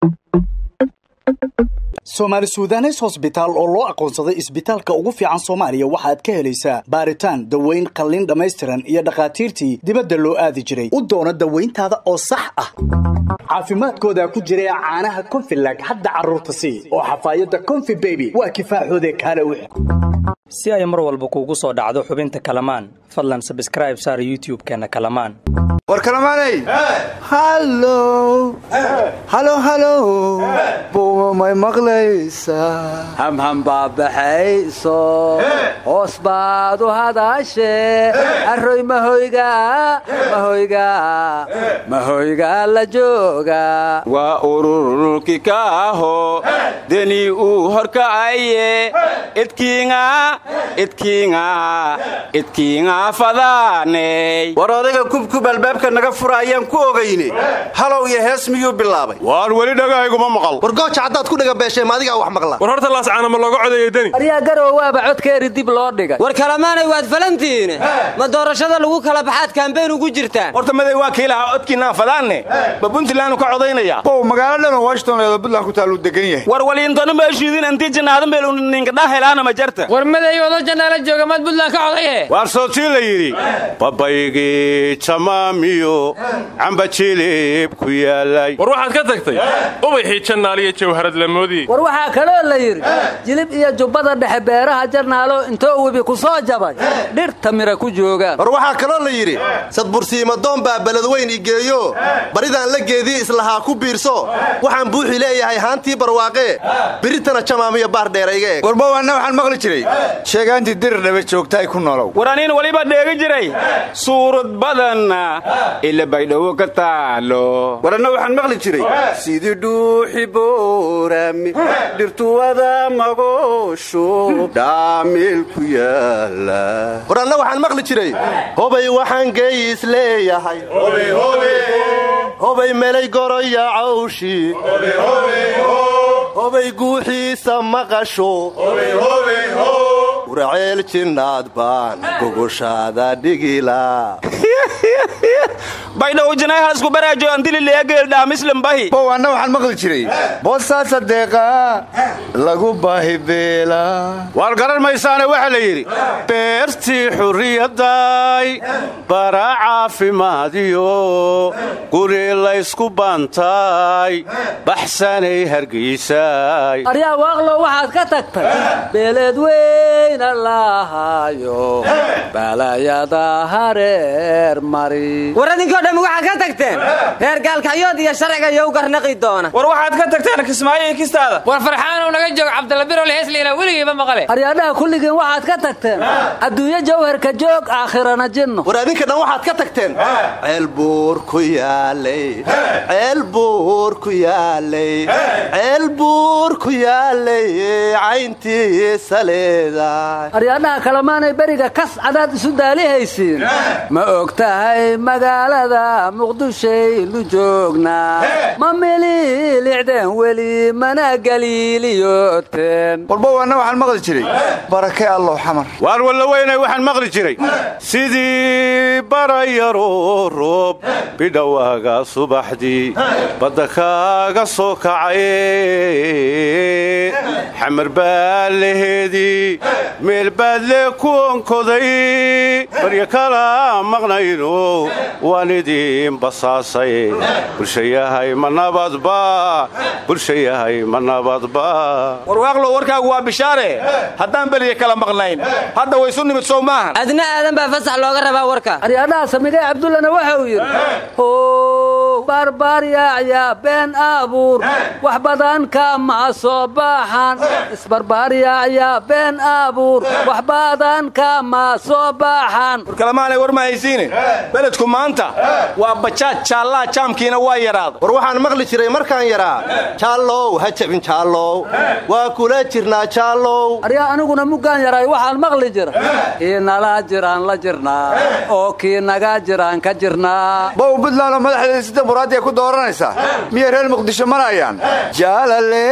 soomaali sudanes hosbitaal oo loo aqoonsaday isbitaalka ugu fiican soomaaliya waxaad ka helaysaa baaritaan daweyn qalliin dhammaystiran iyo dhakhaatiirtii dibadda loo aadi jiray u doono dawayntaada oo sax ah caafimaadkooda ku jira caanaha konfilag hadda carruurta sii oo xafaayadda konfi beby waa kifaaxoode kaale wix si ay mar walba kuugu soo dhacdo xubinta kalamaan fadlan sabskraib saar youtub-keenna kalamaan war kalamaanay hallow halo halow buuma may maqlaysaa hamham baabaxayso hoos baad u hadaashee arroy mahoyga mahoyga mahoyga la jooga waa ururulki ka aho deni uu horkacaye idkiinga idkiinga idkiinga fadaaney war odayga kubkub albaabka naga fura ayaan ku ogayne halow iyo hees miyuu bilaabay waan weli dhagahayguma maqal war gooja haddaad ku dhaga beeshee maadigaa wax maqla war horta laascaana ma looga codeeyey deni aryaa garow waaba codkeeri dib loo dhigay war kalamaanay waad falantihiine ma doorashada lagu kala baxaad kaambeyn ugu jirtaan horta maday waa kiilaha codkiinaan fadaanne ma puntlandu ka codaynaya bow magaalo dhan oo washington eedo puntland ku taaluu degan yahay war waliintonu meeshiidin intii jannaadan beel ninkadhaa helaana ma jarta war maday odo jannaala jooga maad puntland ka codaye waar sootii la yidhi babaygii jamaamiyo camba jilib ku yaalay war waxaad ka tagtay ubaxii jannaaliyo jawharad lamoodii war waxaa kaloo la yidhi jilib iyo jubbada dhexe beeraha jarnaalo intoo webi ku soo jabay dhirta mira ku joogaan war waxaa kaloo la yidhi sadbursiimadoon baa beledweyn igeeyo baridaan la geedii islahaa ku biirso waxaan buuxi leeyahay haantii barwaaqee biritana jamaamiyo baar dheerayga eeg warbowanna waxaan maqli jiray sheegaantii dirir dhaba joogtaay ku nolow war aniin weliba dheegi jiray suurad badanna ila baydhabo ka taalo war anna waxaan maqli jiray sidii dhuuxi boorami dhirtuwada magoosho dhaamil ku yaala war anna waxaan maqli jiray hobay waxaan geeyis leeyahay hobay melay goroya cawshi hobay guuxiisa maqasho uraceel jinnaad baan gogoshaada dhigila baydhawo jinayhaasku baraajo andilileegeeldhaamislambahi bow anna waxaan maqli jiray boosaasa deeqa lagu baahi beela waar garan maysaane waxaa la yidhi beertii xurriyadday bara caafimaadiyo guri laysku baantay baxsanay hargaysay aryaa waaqlo waxaad ka tagtay beeleed weyna lahaayo balayada hareer mari war idinkoo dhammi waxaad ka tagteen reer gaalkacyood iyo sharciga iyo u garnaqi doona war waxaad ka tagteen kismaayo iyo kistaada war farxaanow naga joog cabdilabirol heesliina weligiiba maqale aryaadhaha kulligiin waxaad ka tagteen adduunyo jawharka joog aakhirana jinno war adinka dhan waxaad ka tagteen ceel buur ku yaalay ceel buur ku yaalay ceel buur ku yaalay cayntiisa leedahay aryaadhaha kalemaanay beriga kas cadaad isu daalihaysiin ma og tahay magaalada muqdishaynu joognaa ma mililicdeen weli mana galiiliyooteen warbowanna waxaan maqli jiray barake allow xamar waar walla weynay waxaan maqli jiray sidii barayaroo roob bidhowaaga subaxdii badda kaaga soo kacaye xamar baa laheedii meel baad lee ku onkoday barya kala maqnayno waan idiin basaasay bulshayahay ma nabadba bulshayahay ma nabadba warwaaqlo warkaagu waa bishaare haddaan beliya kala maqnayn hadda waysu nimid sow maahan adna aadan baa fasax looga rabaa warka aryaadhaha samigay cabdullana waxa uu yidhi how barbaaryaacya been abuur wax badan kama soo baxan isbarbaaryaacya been abuur wax badan kama soo baxan war kalamaanay war ma haysiine beledku maanta waa bajaaj jaallaa jaamkiina waa yaraada war waxaan maqli jiray markaan yaraa jaallow ha jabin jaallow waa kula jirnaa jaallow aryaa aniguna muggaan yaray waxaan maqli jira kii nala jiraan la jirnaa oo kii naga jiraan ka jirnaa bow buntland oo madaxdeeda sida muraadi dimuqraadiya ku dooranaysaa miyay reer muqdisho marayaan jaalale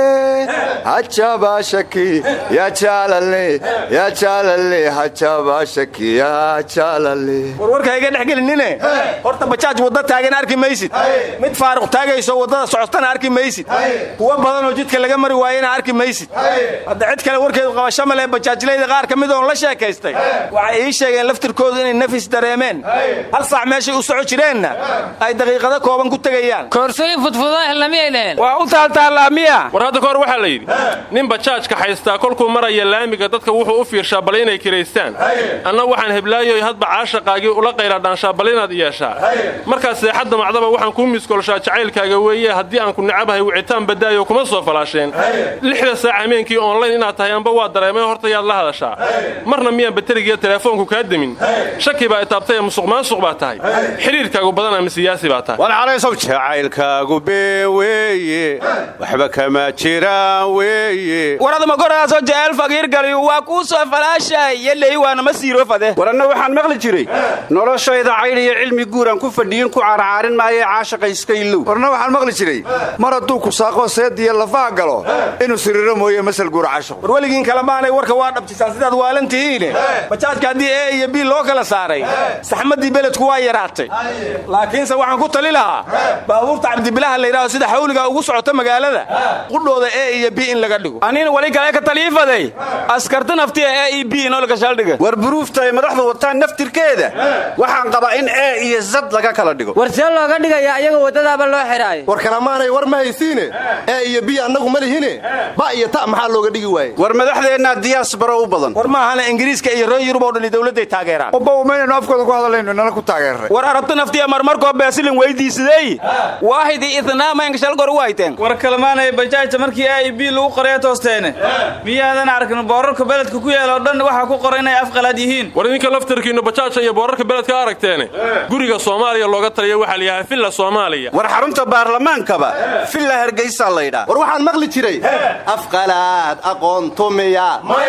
hajaba shaki ya jaalale ya jaalale hajaba shaki ya jaalale warwarka iga dhex gelinine horta bajaaj wadda taagan arki maysid mid faaruq taagayso waddada socotana arki maysid kuwa badanoo jidka laga mari waayena arki maysid hadda cid kale warkeedu qabasho male bajaajlayda qaar ka mid oon la sheekaystay waxay ii sheegeen laftirkoodu inay nafis dareemeen hal saac meeshay u soco jireenna ay daqiiqado kooban ku tegayaan koorsooyin fudfudaa helnamiyay dheheen waa u taaltaallaa miya war hadda kahor waxaa la yidhi nin bajaajka haystaa kolkuu maraya laamiga dadka wuxuu u fiirshaa bal inay kiraystaan anna waxaan heblaayoy hadba caashaqaagii ula qayladhaanshaa bal inaad yeeshaa markaas seexadda macdaba waxaan kuu miskoolshaa jacaylkaaga weeye haddii aan ku necabahay wicitaan badaayo kuma soo falaasheen lixda saac hameenkii onlayn inaad tahay amba waa dareemay horta yaad la hadashaa marna miyaan baterigiiyo telefoonku kaa demin shaki baa itaabtay ee musuq maasuq baa tahay xidhiirkaagu badan ama siyaasi baa tahay walcalaysow jacaylkaagu been weeye waxba kama jiraan weeye waradama goraasoo jecel fagiirgaliyu waa kuu soo falaashay yeley waanama siiro fade waranna waxaan maqli jiray noloshayda caydh iyo cilmi guuraan ku fadhiyin ku carcaarin maayee caashaqa iska ilow warna waxaan maqli jiray mar hadduu ku saaqoo seediya lafaha galo inuu siriiro mooye masal guur cashaqo war weligiin kalemaanay warka waa dhabtisaan sidaad waalan tihiine bajaajka haddii e iyo bii loo kala saaray saxmaddii beledku waa yaraatay laakiinse waxaan ku tali lahaa baabuurta cabdibilaha layidhaho sida xawliga ugu socota magaalada qudhooda e iyo bi in laga dhigo anina wali kale ka taliifaday askarta naftiya e iyo bi inoo gashaldhiga war buruufta ay madaxdu wataan naftirkeeda waxaan qabaa in e iyo zad laga kala dhigo war see looga dhigayaa iyaga waddadaaba loo xidhaayo war kalamaanay war ma haysiine ee iyo biyo annagu ma lihine ba iyo ta maxaa looga dhigi waaye war madaxdeennaa diyaasbaro u badan war maahana ingiriiska iyo reer yurub oo dhani dowladday taageeraan oba umaynaynu afkooda ku hadlayno nala ku taageerray war arabta naftiya marmarkoo beesilin weydiisadey waahidi idnaamayngashalgor wayteen war kalmaanay bajaajta markii a i b lagu qoraya toosteene miyaadan arkin boorarka beledka ku yaal oo dhan waxaa ku qoran inay afqalaad yihiin war idinka laftarkiinnu bajaajka iyo boorarka beledka aragteene guriga soomaaliya looga taliya waxaa la yidhaha villa soomaaliya war xarunta baarlamaankaba villa hargeysaa laydhaa war waxaan maqli jiray afqalaad aqoontumiya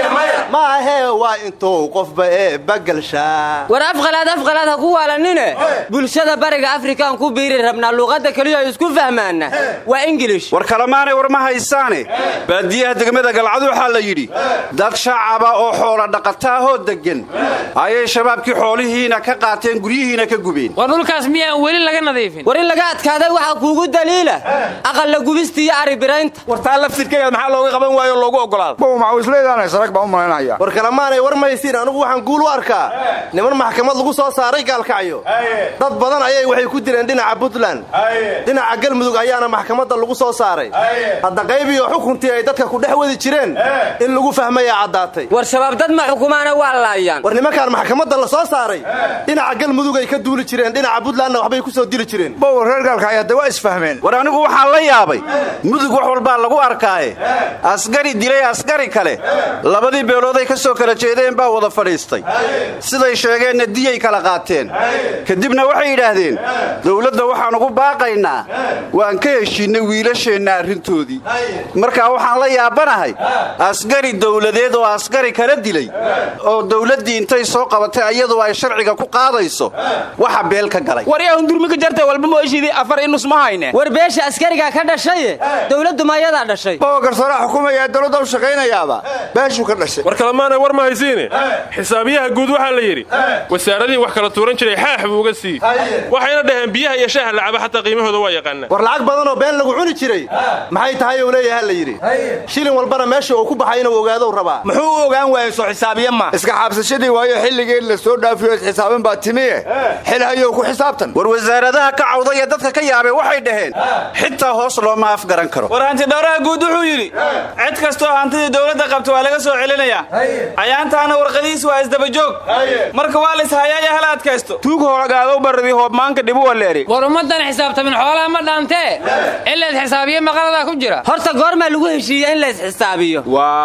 maahee waa intuu qofba ee bagalshaa war afqalaad afqalaad ha ku waalanine bulshada bariga afrikaan ku biiri rabnaa luuqadda keliya ay isku fahmaana waa ingilish war kalemaanay war ma haysaane baadiyaha degmada galcad waxaa la yidhi dad shacaba oo xoola dhaqataahoo deggan ayay shabaabkii xoolihiina ka qaateen guryihiina ka gubeen war dhulkaas miyaan weli laga nadiifin war in laga adkaaday waxaa kuugu daliila aqalla gubista iyo aribiraynta war taa laftirkeeda maxaa looga qaban waayo loogu ogolaada bow macawisleedaanay sarag baan u malaynaya war kalamaanay war maysiin anigu waxaan guul u arkaa niman maxkamad lagu soo saaray gaalkacyo dad badan ayay waxay ku direen dhinaca puntland dhinaca galmudug ayaana maxkamadda lagu soo saaray hadda qaybiyo xukuntii ay dadka ku dhex wadi jireen in lagu fahmayaa caddaatay war shabaab dad ma xukumaana waa laayaan war nimankaan maxkamadda la soo saaray dhinaca galmudug ay ka duuli jireen dhinaca puntlandna waxbay ku soo dili jireen bow reer gaalkacyo hadda waa isfahmeen war anigu waxaan la yaabay mudug wax walbaa lagu arkaaye asgari dilay asgari kale labadii beelooday ka soo kala jeedeen baa wada fadhiistay siday sheegeenna diyay kala qaateen kadibna waxay yidhaahdeen dowladda waxaan ugu baaqaynaa waan ka heshiinnay wiilasheenna arrintoodii markaa waxaan la yaabanahay asgari dowladeed oo asgari kala dilay oo dowladdii intay soo qabatay ayadu ay sharciga ku qaadayso waxa beel ka galay war yaa hundurmika jarta walba mooshidii afar inus ma hayne war beesha askarigaa ka dhashaye dowladdu mayadaa dhashay bowa garsooraha xukumaya dowladda u shaqaynayaaba beeshuu ka dhashay war kalemaanay war ma haysiine xisaabiyaha guud waxaa la yidhi wasaaradii wax kala tuuran jiray xaax buu uga sii waxayna dhaheen biyaha iyo shaaha lacaba xataa qiimahooda waa yaqaanaa war lacag badanoo been lagu cuni jiray maxay tahay ou leeyaha la yidhi shilin walbana meesha uu ku baxay inuu ogaadow rabaa muxuu u ogaan waayey soo xisaabiye ma iska xaabsashadii waayo xilligii la soo dhaafiyo isxisaaban baa timiye xilhayow ku xisaabtan war wasaaradaha ka cawda ee dadka ka yaabee waxay dhaheen xitaa hoos looma afgaran karo war hantidhowraha guud wuxuu yidhi cid kastoo hantidii dowladda qabta waa laga soo celinayaa ayaantaana warqadiis waa isdabajoog marka waa la ishayaaya hala adkaysto tuug hoolagaadow barradii hoobmaanka dhibu waleeri war ummaddan xisaabtamin xoolaha ma dhaantee in lays xisaabiye maqaladaa ku jira horta goormaa lagu heshiiya in lays xisaabiyo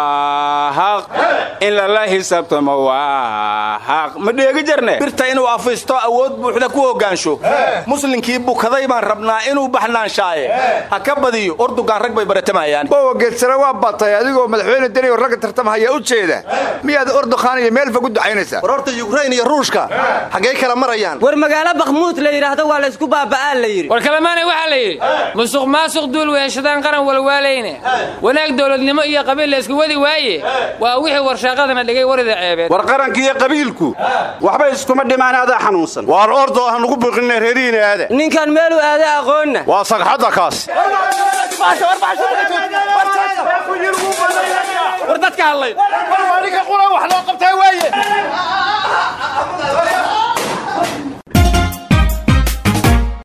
waa haq in lala xisaabtamo waa haq ma dheegi jarne birta inuu afiisto awood buuxda ku hogaansho muslinkii bukaday baan rabnaa inuu baxnaanshaaye ha ka badiyo ordugaan rag bay baratamayaan bowa geedsare waa batay adigoo madaxweyne deni oo ragga tartamahaya u jeeda miyaad ordukhaan iyo meel fog u ducaynaysaa war horta yukrain iyo ruushka xaggay kala marayaan war magaalo bakhmuud la yidhaahdo waa laysku baaba baaba'aa la yidhi war kalemaanay waxaa la yidhi musuq maasuq duul weeshadaan qaran walwaalayne wanaag dowladnimo iyo qabiil la isku wadi waaye waa wixii warshaaqadana dhigay warida ceebeed war qaranka iyo qabiilku waxba iskuma dhimaan adaa xanuunsan waar ordo aan ugu buuqinay reerihiina aada ninkan meeluu aada aqoonna waa sagxadda kaas war dadka hadlay aniga qura wax loo qabtay